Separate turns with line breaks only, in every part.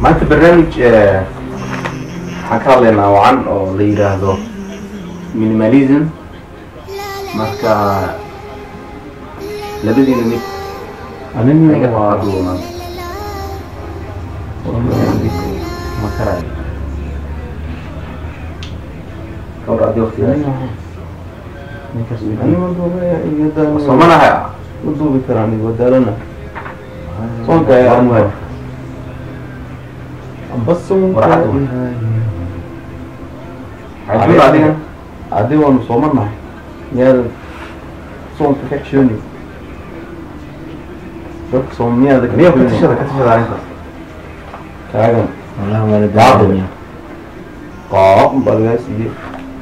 maanta barnaamij eh, waxaan ka hadlaynaa wacan oo la yiraahdo minimalism marka labadiina mid iga qaaduna ma karayo kawar adi waqtigaas soomanaha
duubi karaan wadaalana soonka
Waa
ayaa
muhiim.
amba soonka
Warcad wey. cajul adiga
adi waanu soomanahay miyaada soonka ka xishooni dadka soom miyaada ka
miya ka
xishooni
tashada ka tashada arrintaas
taagan
والله وانا
بعض.
داعي
qaab baa lagaa siiyey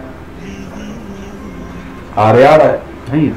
qaaryaara
hayib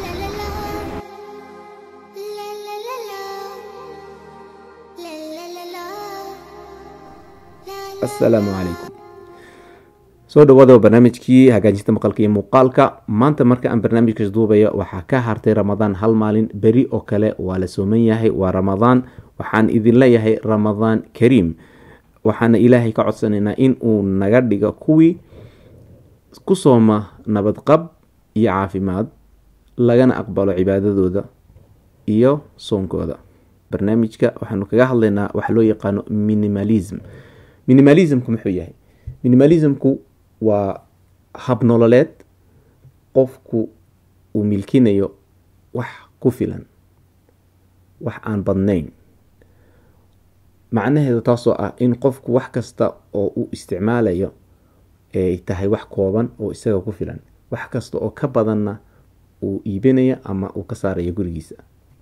asalaamu calaykum soo dhawaada barnaamijkii hagaajinta maqalka iyo muuqaalka maanta marka aan barnaamijkaas duubayo waxaa ka hartay ramadaan hal maalin beri oo kale waa la sooman yahay waa ramadaan waxaan idin leeyahay ramadaan kariim waxaana ilaahay ka codsanaynaa in uu naga dhigo kuwii ku sooma nabadqab iyo caafimaad lagana aqbalo cibaadadooda iyo soonkooda barnaamijka waxaanu kaga hadlaynaa waxa loo yaqaano minimalism minimalismku muxuu yahay minimalismku waa hab nololeed qofku uu milkinayo wax ku filan wax aan badnayn macnaheedu taasoo ah in qofku wax kasta oo uu isticmaalayo ay tahay wax kooban oo isaga ku filan wax kasta oo ka badanna uu iibinaya ama uu ka saarayo gurigiisa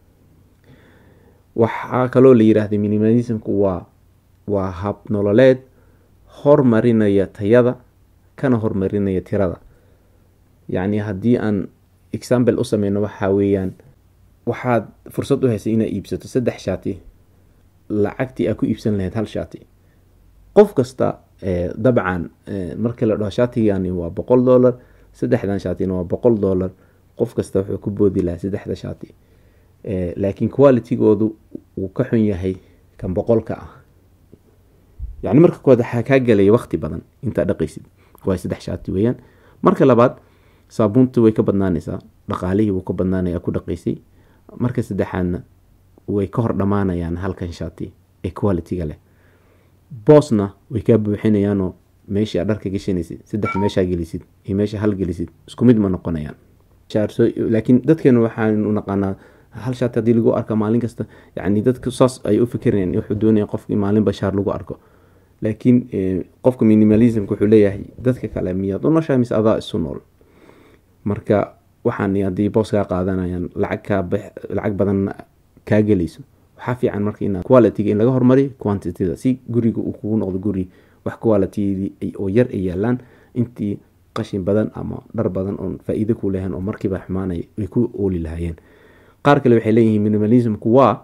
waxaa kaloo la yiraahda minimalismku waa waa hab nololeed hormarinaya tayada kana hormarinaya tirada yacni haddii aan example u sameyno waxaa weeyaan waxaad fursad u haysay inaad iibsato saddex shaati lacagtii aad ku iibsan lahayd hal shaati qof kasta eh, dabcan eh, markii la dhaho shaatigani waa boqol dollar saddexdan shaatina waa boqol dollar qof kasta wuxuu ku boodi lahaa saddexda shaati Eh, laakiin qualitygoodu wuu ka xun yahay kan boqolka ah yacni marka koowaad waxaa kaa gelaya waqti badan intaa dhaqaysid waa saddex shaati weeyaan marka labaad saabuuntu way ka badnaanaysaa dhaqaalihii wuu ka badnaanaya ku dhaqaysay marka saddexaadna way ka hor dhammaanayaan halkan shaati ee qualityga leh boosna way kaa buuxinayaanoo meeshii aad dharka gashanaysid saddex meeshaa gelisid iyo meesha hal gelisid isku mid ma noqonayaan shaarso- laakiin dadkeenu waxaanu naqaanaa hal shaati haddii lagu arka maalin kasta yani dadka saas ay u fikirayaan wuxuu doonaya qofki maalinba shaar lagu arko laakiin eh, qofka minimalismka wuxuu leeyahay dadka kale miyaad u noshahay mise adaa isu nool marka waxaan haddii boos kaa qaadanayaan lacag kaa bax- lacag badan kaa gelayso waxaa fiican marka inaad qualityga in laga hormariyo quantityda si guriga uu kugu noqdo guri wax quality oo yar ay yaalaan intii qashin badan ama dhar badan oon faa-iido ku lahayn oo markiiba xumaanaya ay ku ooli lahaayeen qaar kale waxay leeyihiin minimalismku waa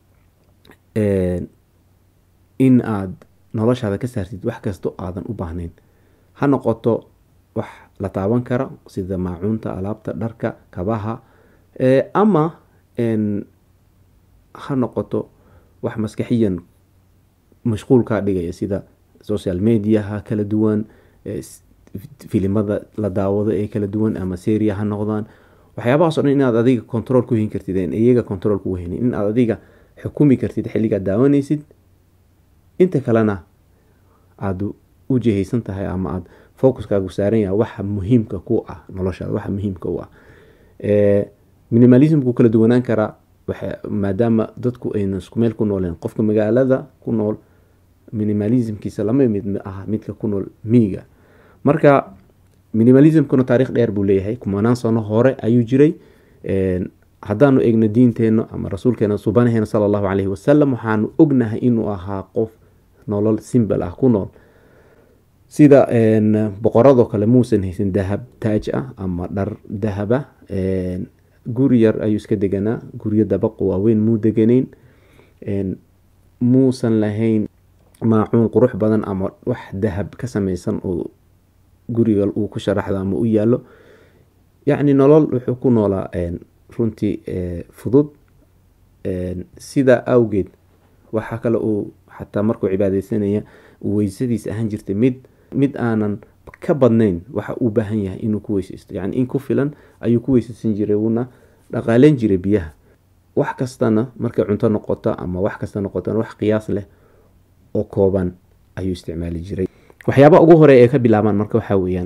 eh, in aad noloshaada ka saartid wax kasto aadan u baahnayn ha noqoto wax la taaban kara sida maacuunta alaabta dharka kabaha eh, ama en, ha noqoto wax maskaxiyan mashquul kaa dhigaya sida social mediaha kala duwan eh, s- filimada la daawado ee kala duwan ama seria ha noqdaan waxyaabahaas o dhan inaad adiga control ku hin kartid en iyaga control kugu haynin in aad adiga xukumi kartid xilligaad daawanaysid inta kalena aada u jihaysan tahay ama aada focuskaagu saaran yahay waxa muhiimka ku ah noloshaada waxa muhiimka u ah Eh, minimalismku kala duwanaan karaa waxa maadaama dadku ayna isku meel ku nooleen qofka magaalada ku nool minimalismkiisa lama mid ah midka ku nool miyiga marka minimalismkuna taariikh dheer buu leeyahay kumanaan sano hore ayuu jiray En, haddaanu egno diinteenna ama rasuulkeena subanaheena sala allahu caleyhi wasalam waxaanu ognahay inuu ahaa qof nolol simbal ah ku nool sida en, boqoradoo kale muusan haysan dahab taaj ah ama dhar dahaba En, guri yar ayuu iska deganaa guryo dabaqo waaweyn muu deganayn En, muusan lahayn maacuun qurux badan ama wax dahab ka samaysan oo guriga uu ku sharaxdo ama u yaalo yacni nolol wuxuu ku noolaa en, runtii eh, fudud En, sidaa awgeed waxaa kale uu xataa markuu cibaadeysanaya uu weysadiis ahaan jirtay mid mid aanan ka badnayn waxa uu baahan yahay inuu ku weyseysto yacni in ku filan ayuu ku weyseysan jiray wuuna dhaqaaleyn jiray biyaha wax kastana markay cunto noqoto ama wax kasta noqotona wax qiyaas leh oo kooban ayuu isticmaali jiray waxyaaba ugu hore ee ka bilaabaan marka waxaa weeyaan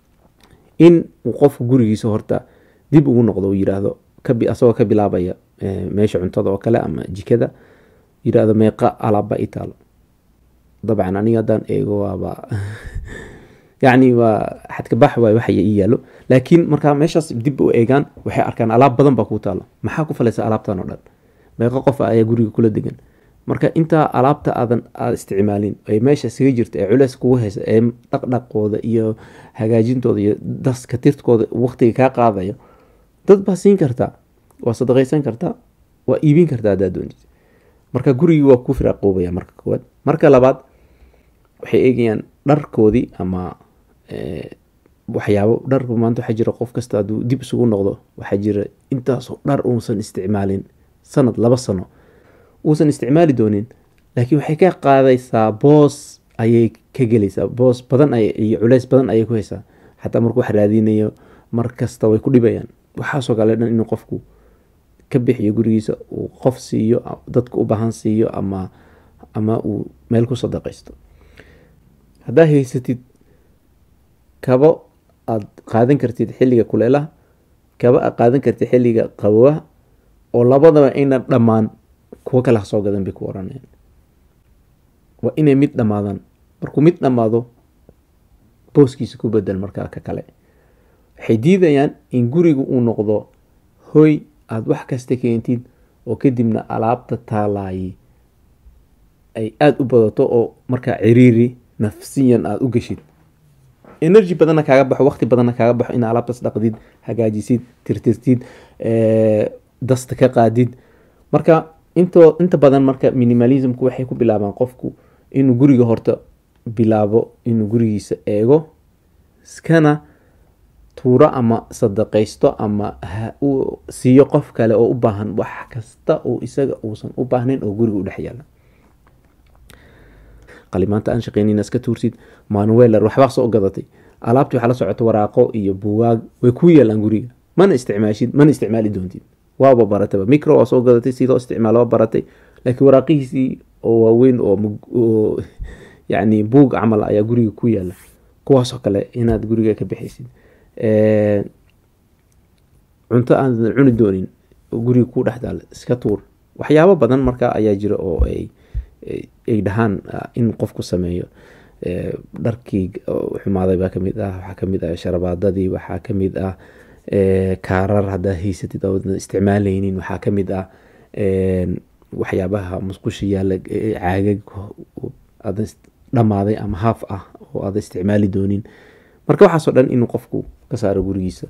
in uu qofku gurigiisa horta dib ugu noqdo uu yiraahdo asagoo ka bilaabaya meesha cuntada oo kale ama jikada yiraahdo meeqa alaabba i taalo dabcan aniga haddaan eego waaba yacni waa xadkabax waay waxa ii yaalo laakiin markaa meeshaas dib u eegaan waxay arkaan alaab badan baa kuu taalo maxaa ku falaysa alaabtan oo dhan meeqo qof ayaa guriga kula degan marka intaa alaabta aadan aada isticmaalin ay meesha isaga jirta ee culeys kugu haysa ee dhaqdhaqooda iyo hagaajintooda iyo daska tirtkooda waqtiga kaa qaadayo dad baa siin kartaa waa sadaqaysan kartaa waa iibin kartaa haddaad doontid marka gurigii waa ku firaaqoobaya marka koowaad marka labaad waxay eegayaan dharkoodii ama waxyaabo dharku maanta waxaa jira qof kasta hadduu dib isugu noqdo waxaa jira intaasoo dhar uusan isticmaalin sanad laba sano uusan isticmaali doonin laakiin waxay ka qaadaysaa boos ayay ka gelaysaa boos badan iyo culeys badan ayay ku haysaa xataa markuu wax raadinayo mar kasta way ku dhibayaan waxaasoo kale dhan inuu qofku ka bixiyo gurigiisa uu qof siiyo dadka u baahan siiyo ama ama uu meel ku sadaqaysto haddaa haysatid kabo aada qaadan kartid xilliga kuleelaha kabo aad qaadan kartid xilliga qabowaha oo labadaba ayna dhammaan kuwo kale ha soo gadan bay ku oranayaan waa inay mid dhammaadaan markuu mid dhammaado booskiisa ku bedel markaa ka kale waxay diidayaan in guriga uu noqdo hoy aada wax kasta keentid oo kadibna alaabta taalaayay ay aada u badato oo markaa ciriiri nafsiyan aada u geshid energy badanna kaaga baxo waqti badanna kaaga baxo in alaabtaas dhaqdid hagaajisid tirtirtid dasta ka qaadid marka into inta badan marka minimalismku waxay ku bilaabaan qofku inuu guriga horta bilaabo inuu gurigiisa eego iskana tuuro ama sadaqaysto ama uu siiyo qof kale oo u baahan wax kasta oo isaga uusan u baahnayn oo guriga u dhex yaala qalimaanta aan shaqeynina iska tuursid manuweler waxbaa soo gadatay alaabtii waxaa la socota waraaqo iyo buwaag way ku yaalaan guriga mana isticmaashid mana isticmaali doontid waaba barataba micro waa soo gadatay sidoo isticmaal waa baratay laakiin waraaqihiisii oo waaweyn oo yani buug camal ayaa guriga ku yaala kuwaasoo kale inaad guriga ka bixaysid cunto aanan cuni doonin oo guriga ku dhex daal iska tuur waxyaabo badan markaa ayaa jira oo ay ay dhahaan in qofku sameeyo dharkii xumaaday baa kamid ah waxaa kamid ah sharabaadadii waxaa kamid ah kaarar haddaa haysatid oodan isticmaaleynin waxaa kamid ah waxyaabaha musqusha yaalla caagag adan dhammaaday ama haaf ah oo aadan isticmaali doonin marka waxaasoo dhan inuu qofku ka saaro gurigiisa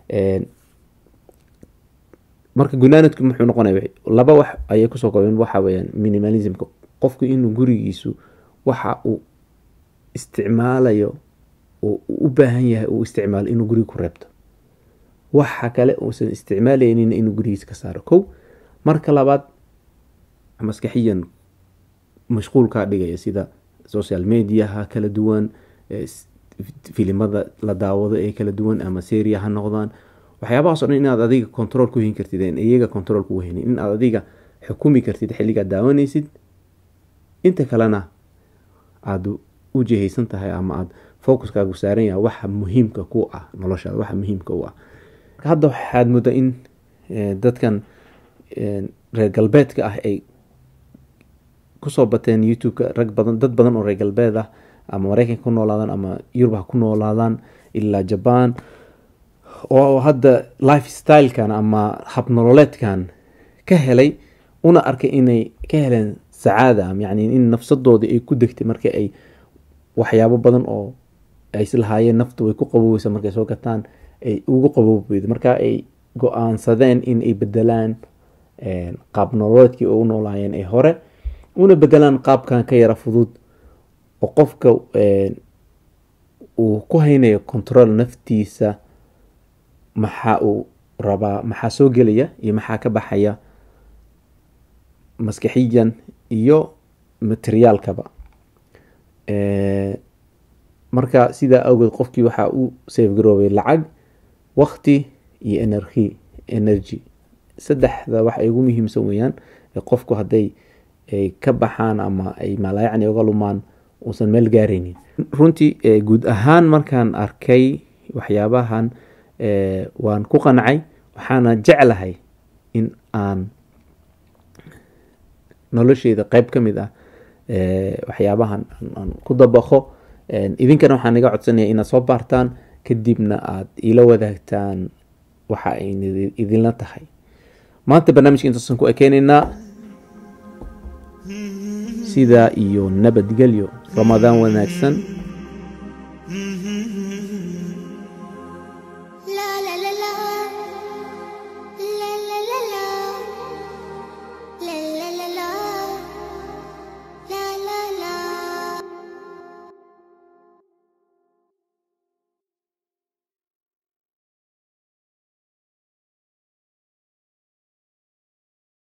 marka gunaanadku muxuu noqonaya laba wax ayay kusoo koobeen waxa weyaan minimalismka qofku inuu gurigiisu waxa uu isticmaalayo oo u baahan yahay uu isticmaalo inuu guriga ku reebto waxa kale uusan isticmaaleynin inuu gurigiisa ka saaro kow marka labaad maskaxiyan mashquul kaa dhigaya sida social mediaha kala duwan filimada la daawado ee kala duwan ama seria ha noqdaan waxyaabahaasoo dhan inaad adiga control ku hin kartid iyaga control kugu haynin inaad adiga xukumi kartid xilligaad daawanaysid inta kalena aada u jihaysan tahay ama aada focuskaagu saaran yahay waxa muhiimka ku ah noloshaada waxa muhiimka u ah hadda waxaad muddaa in dadkan reer galbeedka ah ay kusoo bateen youtube-ka rag badan dad badan oo reer galbeed ah ama mareykanka ku noolaadaan ama yurub ha ku noolaadaan ilaa jaban oo hadda life stylekan ama habnololeedkan ka helay una arkay inay ka heleen sacaada yani in nafsadoodii ay ku degtay marka ay waxyaabo badan oo ay islahaayeen naftu way ku qaboweysa markay soo gataan ay ugu qabowbeydo marka ay go-aansadeen in ay bedelaan qaab nololeedkii oo u noolaayeen ee hore una bedelaan qaabkan ka yara fudud oo qofka uu ku haynayo control naftiisa maxaa uu rabaa maxaa soo gelaya iyo maxaa ka baxaya maskaxiyan iyo materiaalkaba marka sidaa awgeed qofkii waxaa u safegaroobay lacag wakti iyo energy energy saddexda wax ay ugu muhiimsan weeyaan qofku hadday ay ka baxaan ama ay malaayacni uga lumaan uusan meel gaaraynin runtii guud ahaan markaan arkay waxyaabahan waan ku qancay waxaana jeclahay in aan nolosheyda qeyb ka mid ah waxyaabahan aan ku dabaqo idinkana waxaan iga codsanaya inaad soo baartaan kadibna aad ila wadaagtaan waxa ay idinla tahay maanta barnaamijka intaasaan ku ekeyneynaa sidaa iyo nabadgelyo ramadaan wanaagsan